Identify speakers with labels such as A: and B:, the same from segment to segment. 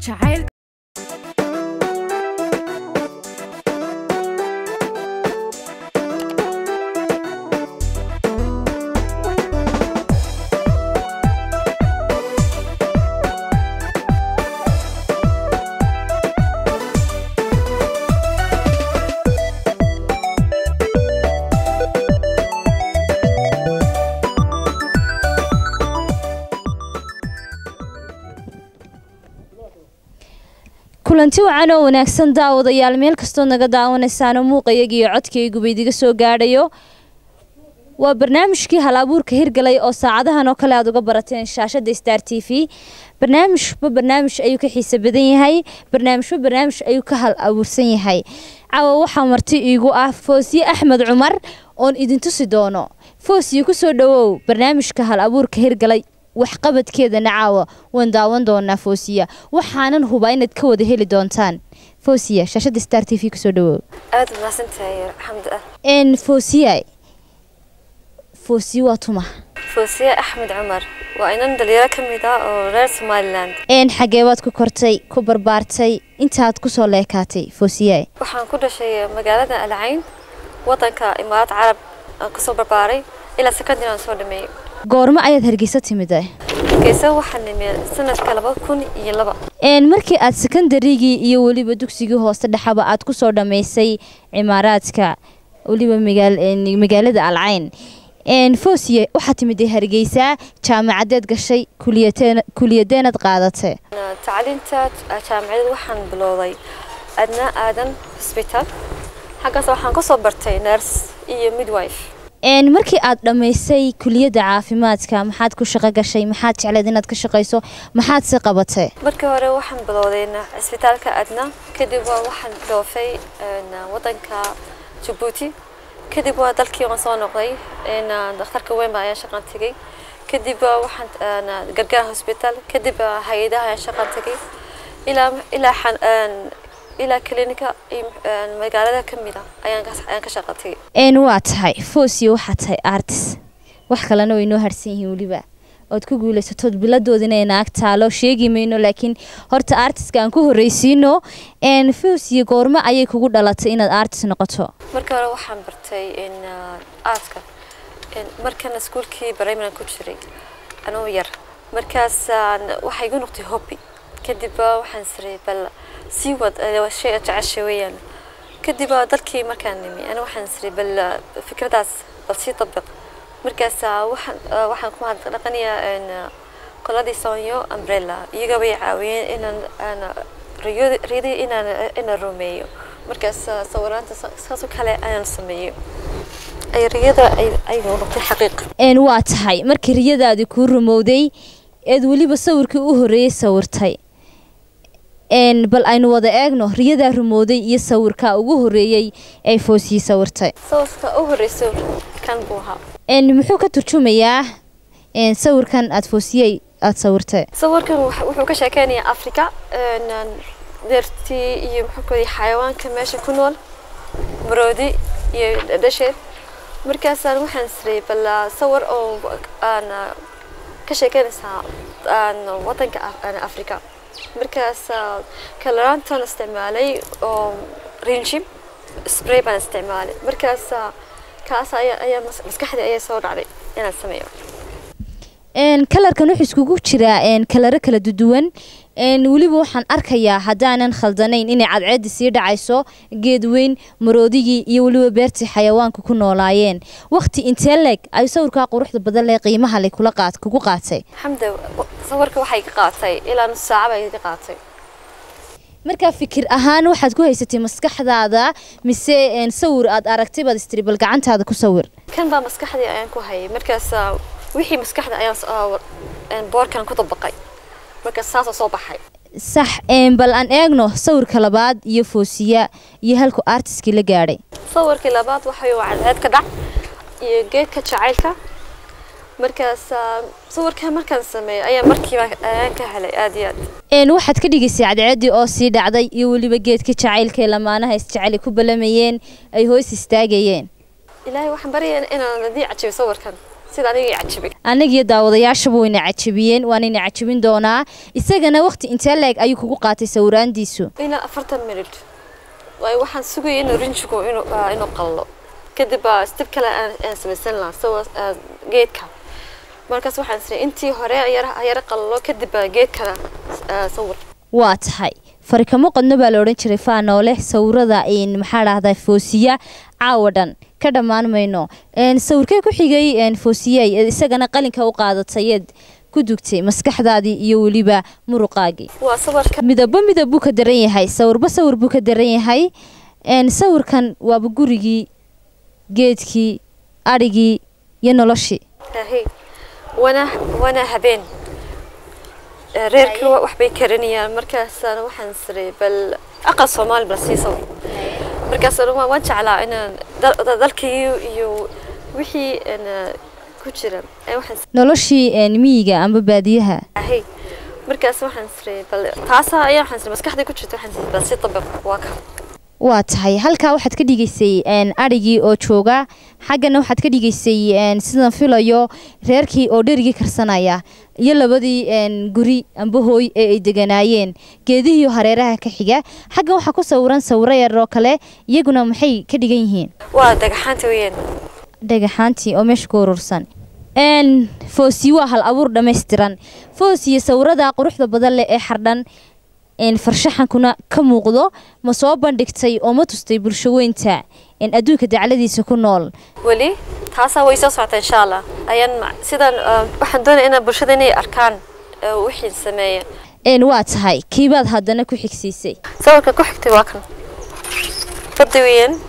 A: jacayl
B: kulanti wacan oo wanaagsan daawadayaal meel kastoo naga daawanaysaano muuqayaga iyo codkayguba idiga soo gaadhayo waa barnaamijkii hal abuurka hirgalay oo saacadahan oo kale aad uga barateen shaashada star t v barnaamijba barnaamij ayuu ka xiise badan yahay barnaamijba barnaamij ayuu ka hal abuursan yahay caawa waxaa marti iigu ah foosiye axmed cumar oon idin tusi doono foosiye kusoo dhawow barnaamijka hal abuurka hirgalay waxqabadkeedana caawa waan daawan doonaa foosiya waxaanan hubaa inaad ka wada heli doontaan foosiya shaashada star t v kusoo dhawow
C: aad umahadsantahay xamdi ah
B: n foosiya foosiye waa tuma
C: foosiye axmed cumar waa inan dhalinyaro ka mid ah oo reer somalilan
B: n xagee baad ku kortay ku barbaartay intaad kusoo leekaatay foosiya
C: waxaan ku dhashay magaalada alcayn wadanka imaaraad carab aan kusoo barbaaray ilaa secondary aan soo dhameeyey
B: goormo ayaad hargeysa timid
C: geesa waxaan nimi sanadka laba kun iyo laba
B: n markii aad sekondarigii iyo weliba dugsigii hoose dhexaba aad kusoo dhammaysay cimaaraadka weliba magaalada alcayn foosiye waxaa timid hargeysa jaamacadeed gashay kuliyadeenad qaadatay
C: tacliinta jaamacadeed waxaan bilowday adna aadan hosbitaal xaggaas waxaan kasoo bartay nurs iyo midwife
B: markii aad dhammaysay kuliyadda caafimaadka maxaad ku shaqo gashay maxaad jecleed inaad ka shaqayso maxaad si qabatay
C: markii hore waxaan bilowday cisbitaalka adna kadib waa waxaan dhoofay wadanka jabuuti kadib waa dalkii waan soo noqday dhakhtarka weynba ayaan shaqan tegay kadib waxaan gargaar hosbitaal kadib hay-adaha ayaan shaqan tegay ilaa ilaa ilaa klinika magaalada ka mid a ayaan ka shaqa tegay
B: n waa tahay foosiyo waxaa tahay artis wax kalena way noo harsan yihiin weliba ood ku guuleysatood biladoodina ay naag taalo sheegi mayno laakiin horta artiska aan ku horreysiino foosiyo goormo ayay kugu dhalatay inaad artis noqoto
C: markii hore waxaan bartay aartka markan iskuulkii barayman ku jiray anoo yar markaas waxay igu noqtay hobby kadib waxaan siray bal sii wad shay jecesha weeyaan kadib dalkii markaan nimi ana waxaan siray bal fikradaas bal sii dabiq markaas waxaan waxaan ku dhaqanayaa qoladii sonyo umbrella iyaga bay caawiyeen inaan riyadii inaan inaan rumeeyo markaas sawiraanta saasoo kale ayaan sameeyo ay riyada ay noqotay xaqiiq
B: waa tahay markii riyadaadii kuu rumowday eed weliba sawirkii u horreeyey sawirtay bal aynu wada eegno riyadaa rumooday iyo sawirka ugu horeeyey ay foosiyey sawirtay
C: sawirka u horreysay kan buu ahaa
B: muxuu ka turjumayaa sawirkan aad foosiyey aada sawirtay
C: sawirkan wuxuu ka sheekeynayaa africa deertii iyo muxuu xayawaanka meesha ku nool maroodi iyo dhasheed markaasaan waxaan siray bal sawir oo aan ka sheekeynaysaa wadanka africa markaas kalaraantan isticmaalay oo rinshib spray baan isticmaalay markaas kaas ayaa maskaxdii ayaa soo dhacday inaan sameeyo
B: kalarkan wuxuu iskugu jiraa kalaro kala duwan weliba waxaan arkayaa haddaanan khaldanayn inay cadceeddi sii dhacayso geed weyn maroodigii iyo weliba beertii xayawaanka ku noolaayeen wakti intee leeg ay sawirkaa quruxda badan lee qiimaha le kula qaat kugu qaatay
C: xamda sawirka waxay ka qaatay ilaa nus saaca bay ka qaatay
B: markaa fikir ahaan waxaad ku haysatay maskaxdaada mise sawir aad aragtay baad istiri bal gacantaada ku sawir
C: kan baa maskaxdii ayaan ku hayay markaas wixii maskaxda ayaan boorkan ku dabaqay markaas saasoo soo baxay
B: sax bal aan eegno sawirka labaad iyo foosiya iyo halku artiskii la gaadhay
C: sawirkii labaad waxay cadceed ka dhac iyo geedka jacaylka markaas sawirkan markaan sameeyo ayaa markiiba ayaan ka helay aad iyo
B: aad waxaad ka dhigaysay cadceeddii oo sii dhacday iyo weliba geedka jacaylka ee lamaanaha isjeceli ku balamayeen ay hoos istaagayeen
C: ilaahay waxaan baryayaa inaan adii cajiyo sawirkan sida aniga i cajibay
B: annagiyo daawadayaashaba wayna cajabiyeen waanayna cajabin doonaa isagana waqti intee leeg ayuu kugu qaatay sawiraandiisu
C: ilaa afartan minut waayo waxaan sugayay inuu rinjigu inuu ah, inuu qallo kadib ah, step kale aan aan samaysan lahaa sawa ah, geedka markaas waxaan isnay intii hore yara yara qallo kadib ah, geed kale ah, sawir
B: waa tahay farikamo qodno baa la odhan jiray faanoole sawirada een, maxaa dhahdaa foosiya caawa dhan ka dhammaan mayno Een, sawirkee ku xigay een, foosiyay ee isagana qalinka u qaadatayeed ku dugtay maskaxdaadii iyo weliba muruqaagii
C: waa sawirka
B: midabo midab buu ka daran yahay sawirba sawir buu ka daran yahay Een, sawirkan waaba gurigii geedkii adhigii iyo noloshii
C: ahi wana wana habeen Eh, reerkii wa- wax bay karinayaan markaasana waxaan siray bal aqal soomaali bal sii sawir markaasana waa- waan jeclaa inaan dal- dal- dalkii iyo wixii een, eh, ku jira ee waxaan
B: noloshii een, miyiga amba baadiyaha
C: ahay markaas waxaan siray bal taasa ayaa waxaan siray maskaxda ku jirta waxaan siray bal si tabiq waa ka
B: waa tahay halkaa waxaad ka dhigaysay een, adhigii oo jooga xaggana waxaad ka dhigaysay een, sidan filayo reerkii oo dherigii karsanaya iyo labadii een, guri amba hooy ee ay deganaayeen geedihii hareeraha ka xiga xaggan waxaa ku sawiran sawiro yar oo kale iyaguna maxay ka dhigan yihiin
C: waa dhagaxaanta weeyaan
B: dhagaxaantii oo meesha ku urursan een foosi waa hal abuur dhammaystiran foosiyo sawirada quruxda badan leh ee xardhan een farshaxankuna ka muuqdo ma soo bandhigtay oo ma tustay bulsho weynta een adduunka dacladiisa ku nool
C: weli taasaa way soo socota insha allah ayaan ma- sidan ah, waxaan doonaya inaan bulshada inay arkaan eh, wixii sameeya
B: een waa tahay kiibaad haddana ku xigsiisay
C: sawirka ku xigtay waa kan badda weeyaan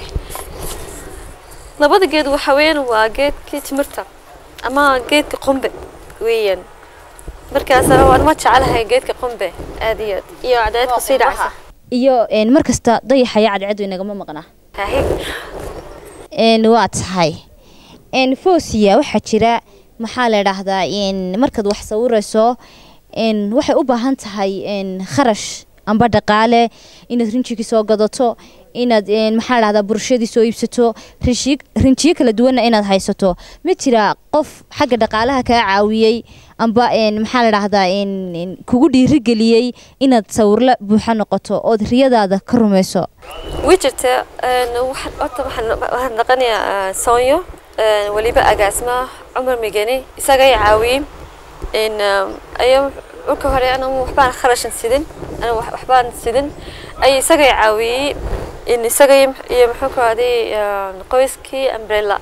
C: labada geed waxa weeyaan waa geedkii timirta ama geedka qumbe weeyaan markaas waan ma jecelahay geedka qumbe aad iyo aad iyo cadceedka sii dhacaysa
B: iyo een mar kasta dayaxaya cadceedu inagama maqnaa
C: Hahe.
B: een waa tahay een foosiya waxaa jira maxaa la idhaahdaa een markaad wax sawirayso een waxay u baahan tahay een kharash amba dhaqaale inaad rinjigii soo gadato inaad een maxaa la dhahdaa burshadii soo iibsato rinjiyo rinjiyo kala duwanna inaad haysato ma jira qof xagga dhaqaalaha kaa caawiyey amba een maxaa la dhahdaa een een kugu dhiirigeliyey inaad sawirla buuxa noqoto ood riyadaada ka rumayso
C: way jirta een, waxaan horta waxaan waxaan dhaqanayaa soonyo een, weliba agaasma cumar migani isaga ay caawiyey in ayaa marka hore ana waxbaan kharashan sidin ana wax- waxbaan sidin ay isaga ay caawiyey in isaga iyo iyo muxuu ku aaday qoyskii umbrella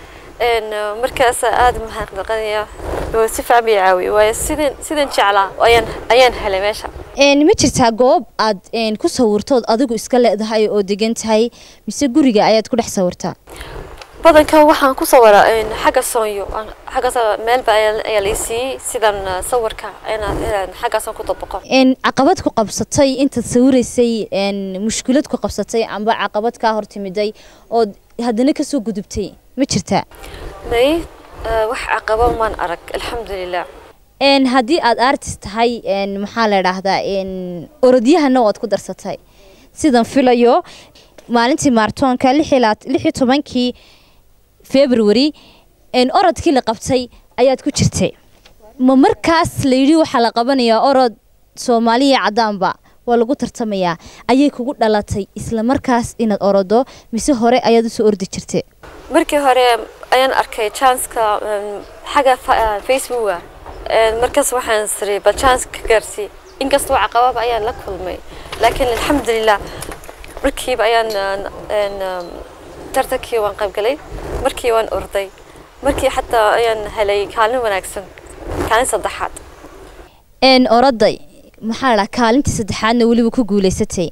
C: een markaas aad maxaan dhaqanayaa oo si fiican bay caawiyey waayo sidan sidan jeclaa ayaan ayaan helay meesha
B: een ma jirtaa goob aad een ku sawirtood adigu iska leedahay oo degan tahay mise guriga ayaad ku dhex sawirtaa
C: badanka waxaan ku sawiraa een, xagga soonyo aan- xaggaas meel ba ayaa ayaa la i siiyey sidan ah, sawirka inaan inaan xaggaasaan ku dabaqo
B: een caqabad ku qabsatay intaad sawiraysay een mushkilad ku qabsatay amba caqabad kaa hortimiday ood haddana kasoo gudubtay ma jirtaa
C: may ah, wax caqabo maan arag alxamdulilah
B: een haddii aad artist tahay een maxaa la idhaahdaa een orodyahana waad ku darsatay sidan filayo maalintii maartoonka lix iyo labaat- lix iyo tobankii february een orodkii la qabtay ayaad ku jirtay ma markaas la yidhi waxaa la qabanayaa orod soomaaliya caddaanba waa lagu tartamayaa ayay kugu dhalatay isla markaas inaad orodo mise hore ayaad usoo ordi jirtay
C: markii hore ayaan arkay janska xagga fa- ah, facebooka Een, markaas waxaan siri bal chance ka gaarsii inkastoo caqababa ayaan la kulmay laakiin alxamdulilah markiiba ayaan ah, een, ah, tartankii waan qaybgalay markii waan orday markii xataa ayaan helay kaalin wanaagsan kaalin saddexaad
B: een oroday maxaa la dhahaa kaalintii saddexaadna weliba ku guulaysatay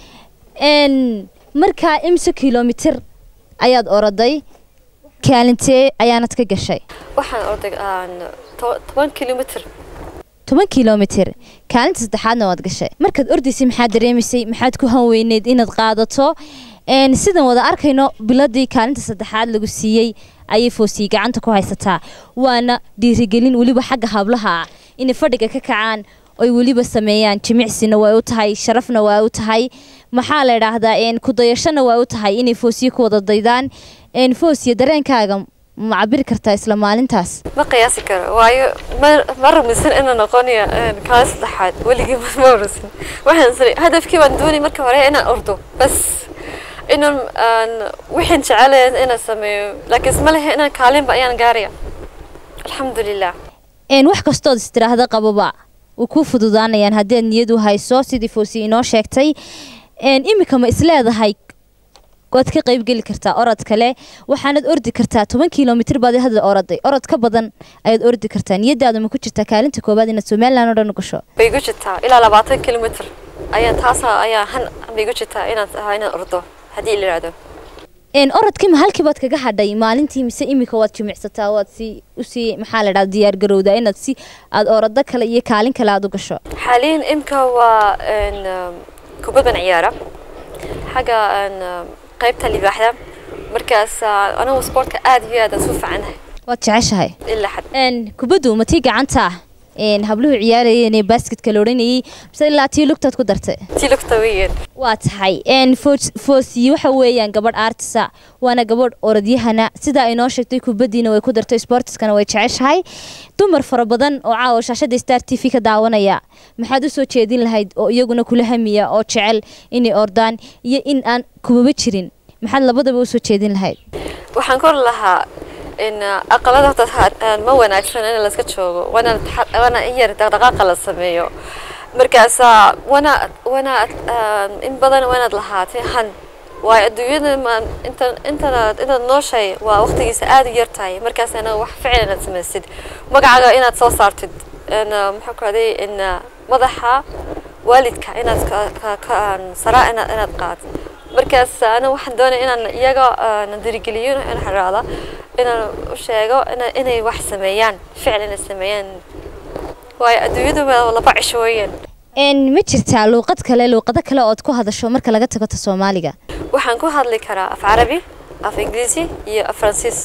B: een markaa imse kilomitir ayaad oroday kaalintee ayaanad ka gashay
C: waxaan orday aan to- toban kilomitr
B: toban kilomitir kaalinta saddexaadna waad gashay markaad ordaysay maxaad dareemaysay maxaad ku hanweyneyd inaad qaadato een sidan wada arkayno biladii kaalinta saddexaad lagu siiyey ayay foosiyey gacanta ku haysataa waana dhiirigelin weliba xagga hablaha ah inay fadhiga ka kacaan oy weliba sameeyaan jimicsina way u tahay sharafna waa u tahay maxaa la idhaahdaa een kudayashana waa u tahay inay foosiye ku wada daydaan een foosiye dareenkaaga ma cabiri kartaa isla maalintaas
C: ma qiyaasi karo waayo ma ma rumaysan inaan noqonayo kaala saddexaad weligii ma ma rumaysan waxaan siri hadafkii waan doonay marka hore inaan ordo bas inaan aan wixii jecelahay inaan sameeyo laakiin isma lehe inaan kaalinba ayaan gaaraya alxamdulilah
B: een wax kastood istiraahda qababa way kuu fududaanayaan haddii aad niyad u hayso sidii foosi inoo sheegtay een imika ma isleedahay waad ka qaybgeli kartaa orod kale waxaanad ordi kartaa toban kilomitr baad hadda oroday orod ka badan ayaad ordi kartaa niyadaada ma ku jirtaa kaalinta koowaad inaad somalilan oo dhan gasho
C: bay igu jirtaa ilaa labaatan kilomitr ayaa taasa ayaa han bay igu jirtaa inaan ahaa inaan ordo haddii la yidhaahdo
B: een orodkii ma halkii baad kaga hadhay maalintii mise imika waad jimicsataa waad si usii maxaa la dhaha diyaar garowdaa inaad si aad orado kale iyo kaalin kale aad u gasho
C: xaaliyan imka waa een, um, kubad baan ciyaara xagga een, um, qaybta libaaxda markaas ah, anigu sportka aad iyo aad aan su fiicanahay
B: waad jeceshahay
C: ilaa xad
B: een kubaddu ma tii gacanta ah een habluhu ciyaarayeen ee basketka la odhanayay mise ilaa tii lugtaad ku dartay
C: tii lugta weeyaan
B: waa tahay een foosiyi waxa weeyaan gabadh artisa waana gabadh orodyahana sidaa inoo sheegtay kubaddiina way ku dartay sportiskana way jeceshahay dumar fara badan oo caawa shaashada star t v ka daawanaya maxaad u soo jeedin lahayd oo iyaguna kula hamiya oo jecel inay ordaan iyo in aan kubaba jirin maxaad labadaba u soo jeedin lahayd
C: waxaan kor lahaa in ah, aqalada horta ha- ah, ma wanaagsan in layska joogo waana taxa- waana in yar dhaqdhaqaaqa la sameeyo markaas ah, wana wana ah, in badan waanaad lahaatay han waayo adduunyada ma inta intanaad intaad nooshay waa waqtigiisa aad u yar tahay markaasna wax ficil inaad samaysid magacaaga inaad soo saartid in ah, maxaa ku haday in ah, madaxa waalidka inaad ka- ka- ka saraa inaad inaad qaadid markaas ana waxaan doonaya inaan iyaga na dirigeliyo inaan xiraada inaan u sheego ina- inay wax sameeyaan ficil inay sameeyaan waayo adduunyadu waa laba cisho weeyaan
B: een ma jirtaa luuqad kale luuqado kale ood ku hadasho marka laga tago ta soomaaliga
C: waxaan ku hadli karaa af carabi af ingiriisi iyo af faransiis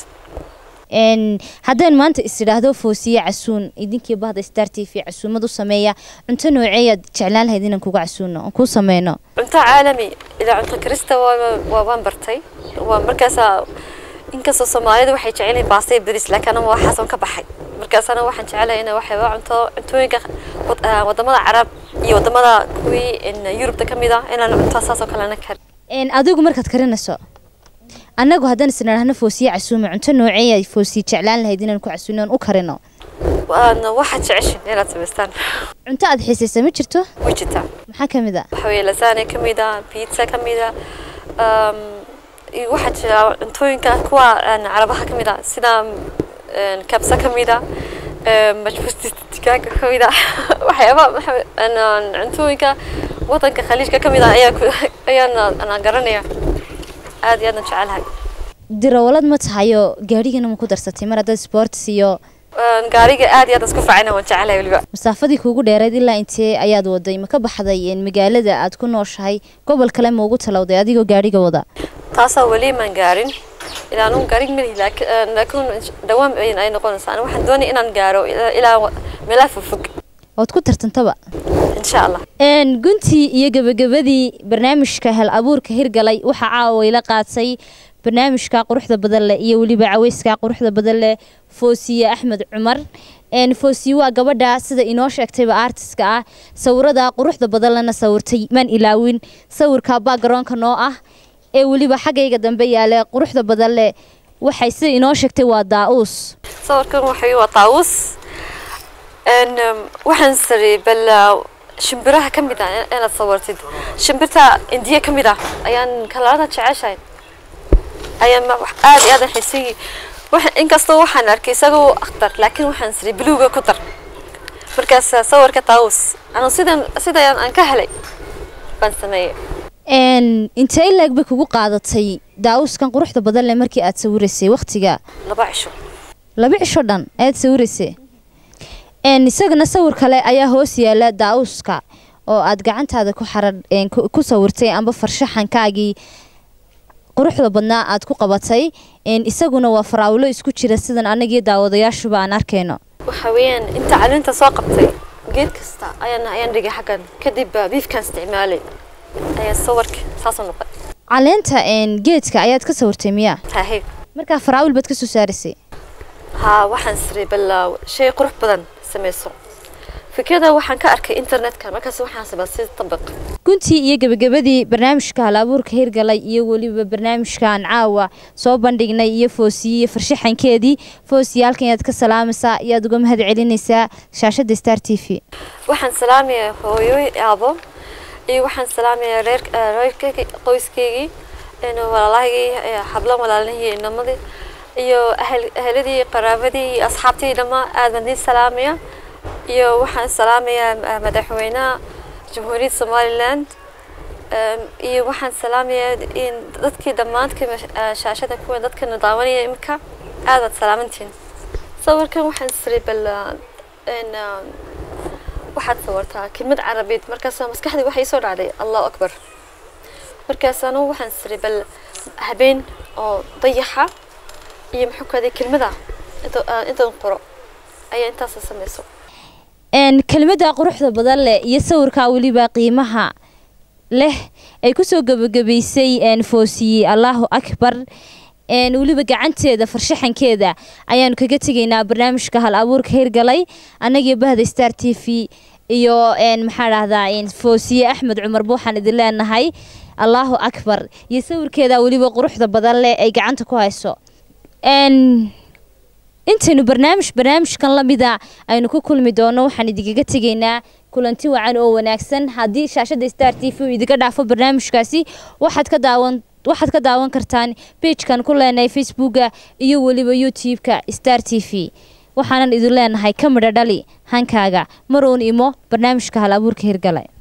B: een haddaan maanta is idhaahdo foosiye casuun idinkii bahda star t v casuumad u sameeya cunto nooceeyaad jeclaan lahayd inaan kuga casuuno oon kuu sameyno
C: cunto caalami ilaa cunto karista waa waa- waan bartay waa markaasaa inkastoo soomaalidu waxay jecel yihiin baasta iyo bariis laakiin aniga waxaas waan ka baxay markaas aniga waxaan jecelahay inay waxyaaba cunto cuntooyinka wad- ah, wadamada carab iyo wadamada kuwii in yurubta ka mid ah inaan cunto saas oo kalena karin
B: een adigu markaad karinayso annagu haddaan is idhaahno foosiye casuume cunto nooceeyaad foosiye jeclaan lahayd inaan ku casuuno oon u karino
C: waana waxaad jeceshin inaad samaystaan
B: cunto aad xiisaysa ma jirto
C: way jirtaa
B: maxaa ka mid a
C: waxa weeye lasagne ka mid ah pizza ka mid ah um, iyo waxaa jira cuntooyinka kuwa aan carabaha ka mid ah sida een, kabsa ka mid ah een, majbuusta digaaga ka mid ah waxyaaba waxa- een, aan cuntooyinka wadanka khaliijka ka mid ah ayaa ku- ayaan aan garanaya aad iyo aad aan jecelahay
B: dirawalad ma tahayo gaadhigana ma ku darsatay mar haddaad sports iyo
C: Een, gaariga aad iyo aad aan isku fiicana waan jecelahay weliba
B: masaafadii kuugu dheereed ilaa intee ayaad waday ma ka baxday een, magaalada aad ku nooshahay gobol kale ma ugu talowday adigoo gaadhiga wada
C: taasoo weli maan gaarin ilaa anugu gaarig malihi laakiin laakiin dhawaan ay ay noqonaysaa aniga waxaan doonaya inaan gaaro ilaa ilaa meelaha fogfog
B: ood ku tartantaba
C: insha allah
B: een guntii iyo gebagabadii barnaamijka hel abuurka hirgalay waxaa caawa ila qaatay barnaamijka quruxda badan leh iyo weliba caweyska quruxda badan leh foosiye axmed cumar een foosiye waa gabadha sida inoo sheegtayba artiska ah sawirada quruxda badan lena sawirtay maan ilaawin sawirka backgroundka noo ah ee weliba xaggayga dambe yaale quruxda badan leh waxay sida inoo sheegtay waa daa-uus
C: sawirkan waxay waa taawus n waxaan sari bal shimbiraha ka mid ah in- inaad sawirtid shimbirta indiya ka mid ah ayaan kalarada jeceshahay ayaan ma- wax- aad iyo aad aan xiisayay waxa inkastoo waxaan arkay isagoo akhtar laakiin waxaan siri buluuga ku dar markaas sawirka taawus anu sidan sidaan aan ka helay baan sameeyey
B: een intee laag bay kugu qaadatay daa-uuskan quruxda badan leh markii aad sawiraysay waqtiga
C: laba cisho
B: laba cisho dhan ayaad sawiraysay een isagana sawir kale ayaa hoos yaala daa-uuska oo aad gacantaada ku xarar een ku ku sawirtay amba farshaxankaagii quruxda badnaa aad ku qabatay een isaguna waa faraawilo isku jira sidan anagii daawadayaashuba aan arkayno
C: waxa weeyaan inta calinta soo qabtay geed kasta ayaan ayaan dhigay xaggan kadib baa biifkaan isticmaalay ayaa sawirka saasoo noqday
B: caleenta een geedka ayaad ka sawirtay miyaa
C: tahay
B: markaa faraawil baad ka soo saarisay
C: haa waxaan siray bal shay qurux badan samayso fikrada waxaan ka arkay internetka markaas waxaan sabaa si tabiq
B: guntii iyo gebagabadii barnaamijka hal-abuurka hirgalay iyo weliba barnaamijkan caawa soo bandhignay iyo foosiye iyo farshaxankeedii foosiye halkan yaad ka salaamaysaa yaad uga mahad celinaysaa shaashadda star t v
C: waxaan salaamayaa hooyoy aabo iyo waxaan salaamayaa reer reerkaygii qoyskeygii walaalahaygii hablan walaalihii inamadii iyo ahladii qaraabadii iyo asxaabtii dhammaan aad baan idin salaamaya iyo waxaan salaamayaa madaxweynaha jamhuuriyadda somaliland iyo waxaan salaamayaa in dadkii dhammaantkii shaashada kuwa dadkana daawanaya imika aad baad salaamantiin sawirkan waxaan siray bal waxaad sawirtaa kelmad carabeed markaas maskaxdii waxay soo dhacday allahu akbar markaas anugu waxaan siray bal habeen oo dayaxa iyo muxuu kaday kelmada intaan qoro ayaa intaas samayso
B: kelmadda quruxda badan leh iyo sawirkaa weliba qiimaha leh ay kusoo gebagabaysay foosiye allahu akbar weliba gacanteeda farshaxankeeda ayaanu kaga tegaynaa barnaamijka hal abuurka hirgalay annagii bahda star t v iyo maxaa dhahdaa foosiye axmed cumar buuxaan idin leenahay allahu akbar iyo sawirkeeda weliba quruxda badan leh ay gacanta ku hayso intaynu barnaamij barnaamijkan lamida aynu ku kulmi doono waxaan idinkaga tegaynaa kulanti wacan oo wanaagsan haddii shaashada star t v uu idinka dhaafo barnaamijkaasi waxaad ka daawan waxaad ka daawan kartaan beigekan ku leenahay facebooka iyo weliba youtube-ka star t v waxaanan idin leenahay ka midho dhali hankaaga maruun imo barnaamijka hal abuurka hirgale